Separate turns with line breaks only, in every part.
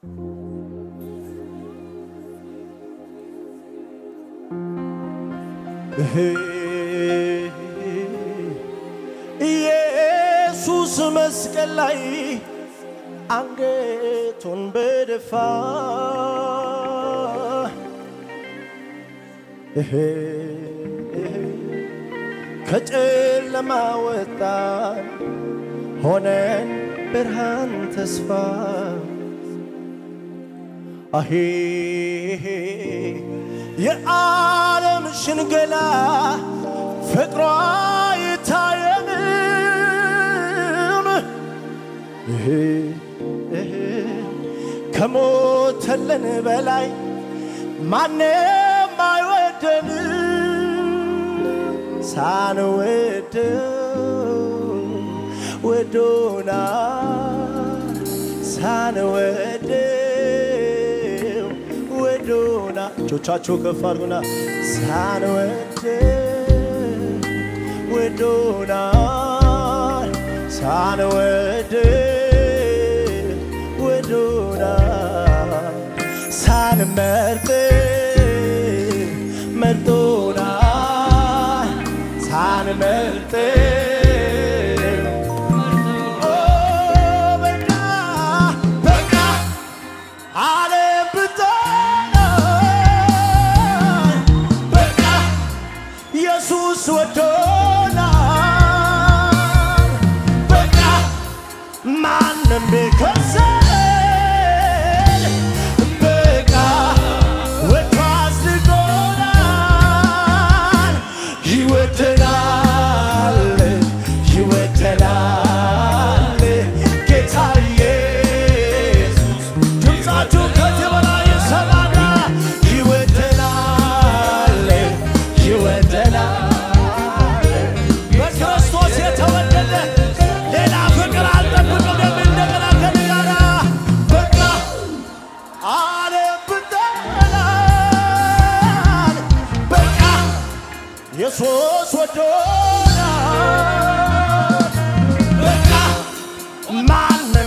ኢየሱስ መስቀል ላይ አንገቱን በደፋ ከጨለማ ወጣን ሆነን ብርሃን ተስፋ አሄ የዓለም ሽንገላ ፍቅሯ ይታየንም ይሄ ይሄ ከሞተልን በላይ ማንም አይወደን ሳንወደው ወዶና ሳንወደው ወዶና እጆቻችሁ ከፍ አድርጉና ሳንወደው ወዶና ሳንወደው ወዶና ሳንመርጥ መርጦና ሳንመርጥ በቃ በቃ ዓለም ብትሆን በቃ ኢየሱስ ወዶናል በቃ ማንም ቢከሰን በቃ ወጥቶ አስልቆናል ይወደናል ይወደናል ጌታ ኢየሱስ ድምፃችሁ ከዚህ በላይ ይሰማና ይወደናል ይወደናል በክርስቶስ የተወደደ ሌላ ፍቅር አልጠብቅም የሚል እንደገና ከኔ ጋራ በቃ ዓለም ብትጠላን በቃ ኢየሱስ ወዶናል በቃ ማንም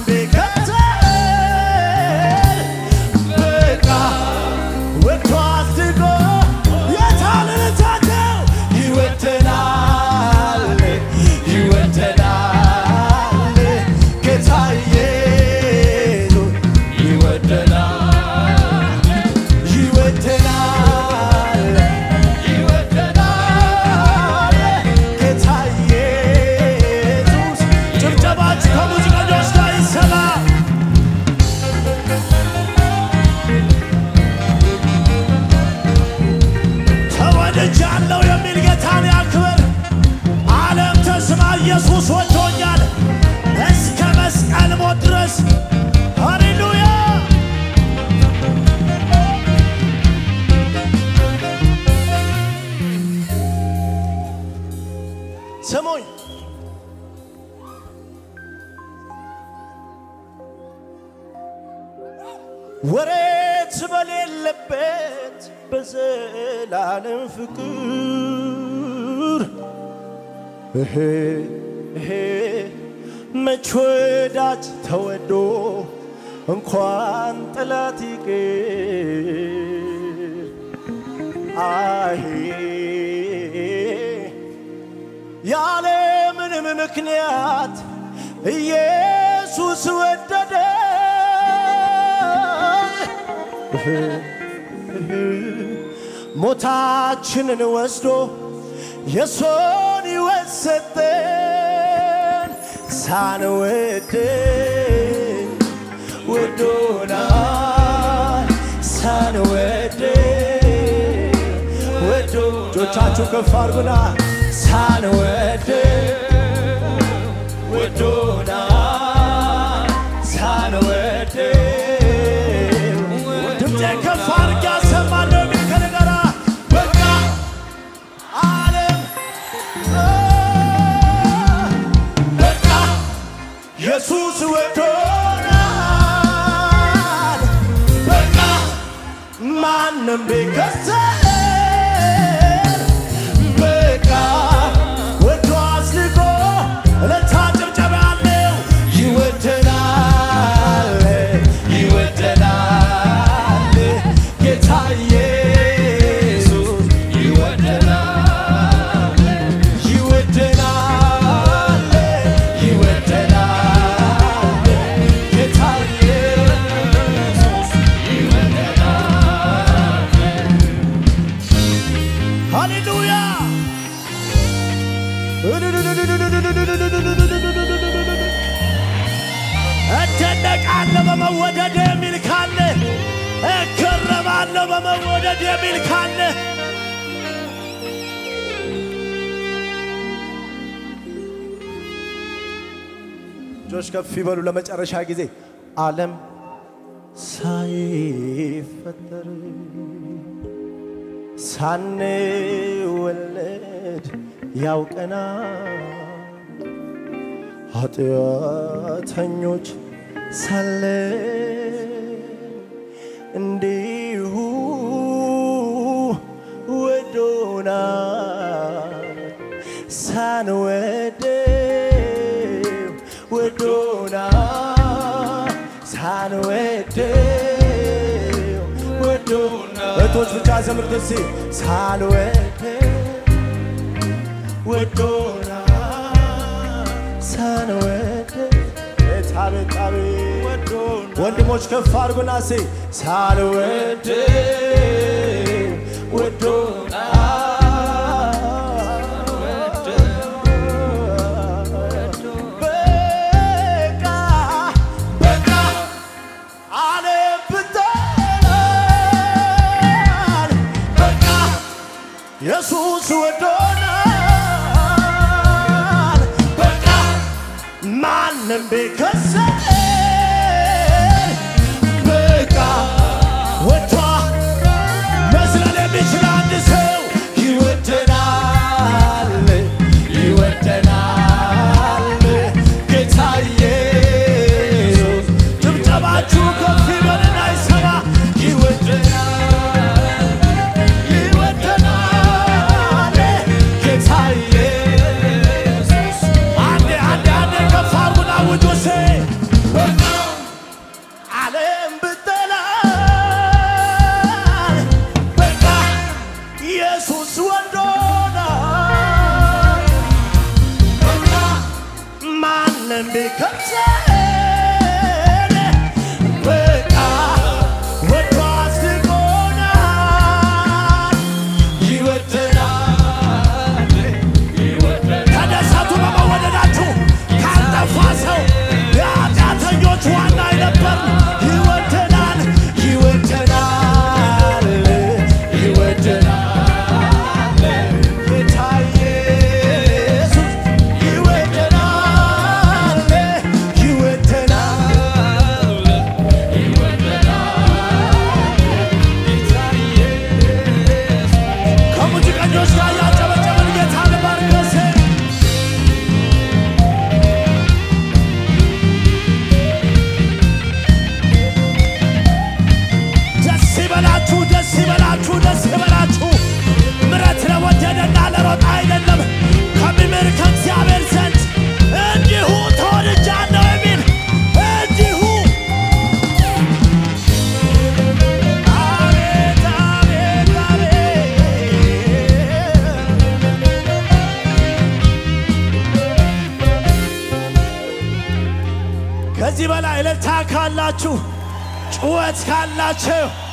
ቢከተል በቃ ወጥቶ አስጎ የታልልታቸው ይወደናል ይወደናል ጌታ ኢየሱስ ይወደናል ይወደናል ይወደናል ጌታ ኢየሱስ ጭብጨባችሁ ከሙዚቀኞች ጋር ይሰማ ተወድጃለሁ የሚል ጌታን ያክብር። ዓለም ተስማ ኢየሱስ ወዶኛል እስከ መስቀል ሞት ድረስ ሃሌሉያ። ስሙኝ ወሬት በሌለበት በዘላለም ፍቅር እሄ እሄ መች ወዳጅ ተወዶ እንኳን ጠላት ይቅር አሄ ያለ ምንም ምክንያት ኢየሱስ ወደደን ሞታችንን ወስዶ የሶን ሕይወት ሰጠን ሳንወድ ወዶናል ሳንወድ ወዶ እጆቻችሁ ከፍ አድርጉና ሳንወድ ወዶናል ሳንወድ ድምፄን ከፍ አድርጌ አሰማለሁ የሚል ከኔ ጋር በቃ ዓለም በቃ ኢየሱስ ወዶናል በቃ ማንም ቢከሰን በቃ ወዶ አስልቆ እልልታ ጭብጨባ ያለው ይወደናል ይወደናል በመወደድ የሚል ካለ እገረማለሁ በመወደድ የሚል ካለ እጆች ከፍ ይበሉ ለመጨረሻ ጊዜ ዓለም ሳይፈጠር ሳንወለድ ያውቀናል ኃጢአተኞች ሳለን እንዲሁ ወዶናል ሳንወደው ወዶናል ሳንወደው ወዶናል እህቶች ብቻ ዘምር ደሴ ሳንወደው ወዶናል ሳንወደው ታቤጣቤ ወንድሞች ከፍ አድርጎና ሴ ሳልወደው ወዶናል በቃ በቃ ዓለም ብጠላን በቃ ኢየሱስ ወዶናል በቃ ማንም ቢከሰን በቃ ወጥቷ መዝለል የሚችል አንድ ሰው ይወደናል ይወደናል ጌታ ኢየሱስ ጭብጨባችሁ ከፍ ይበልና ይሰማ ይወደናል ይወደናል ጌታ ኢየሱስ አንዴ አንዴ አንዴ ከፍ አርጉና ውጆሴ ዓለም ብጠላን በቃ ኢየሱስ ወዶናል በቃ ማንም ቢከሰን በቃ ወዶ አስቆናል ይወደናል ተደሰቱ በመወደዳችሁ ካልጠፋ ሰው የኃጢአተኞች ዋና አይነበር ይወደናል ይወደናል ይወደናል ጌታ ኢየሱስ ይወደናል ይወደናል ከሙዚቀኞች ጋር ያጨበጨበን ጌታ ልባርከሴ ደስ ይበላችሁ፣ ደስ ይበላችሁ፣ ደስ ይበላችሁ። ምሕረት ለወደደና ለሮጣ አይደለም ከሚምር ከእግዚአብሔር ዘንድ እንዲሁ ተወድጃለሁ የሚል እንዲሁ አቤት አቤት አቤት ከዚህ በላይ እልልታ ካላችሁ ጩኸት ካላችሁ